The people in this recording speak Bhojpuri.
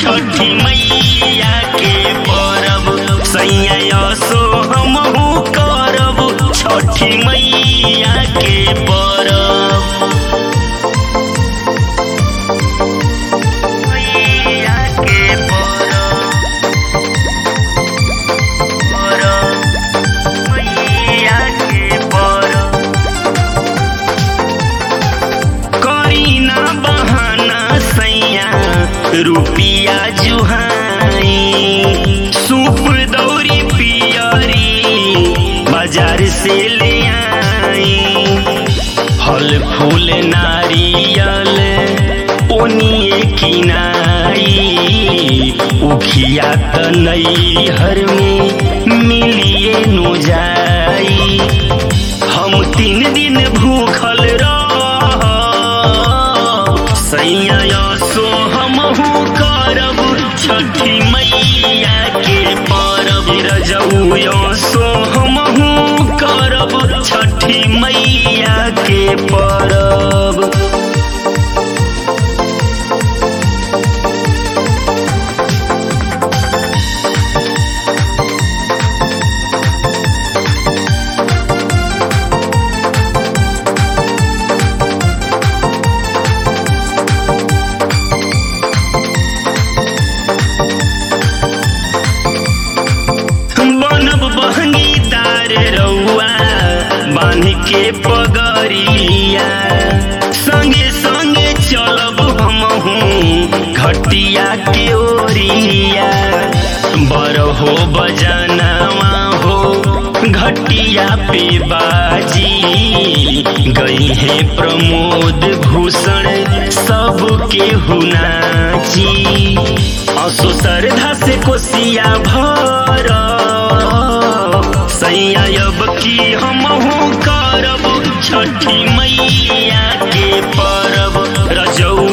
छठी मैया के परब सैया सो हमहू करब छठी मैया के परब मैया के परब परब मैया के परब करीना बहाना सैया रुपिया जुहाई सूप दौरी पियरी बाजार से ले आई फल फूल नारियल ओनिए किनाई उखिया त नैहर में मिलिए नु जाई हम तीन दिन भूखल रह सैया सो हमहू करब छठी मैया के परब रजऊ सो हमहू करब छठी मैया के परब बनब बहंगीदार रउआ बांध के पगरिया संगे संगे चलब हमहू घटिया के ओरिया बर हो बजनवा हो घटिया पे बाजी गई है प्रमोद भूषण सबके हुनाची असो श्रद्धा से कोसिया भर सैया अब की हमहू करब छठी मैया के परब रजऊ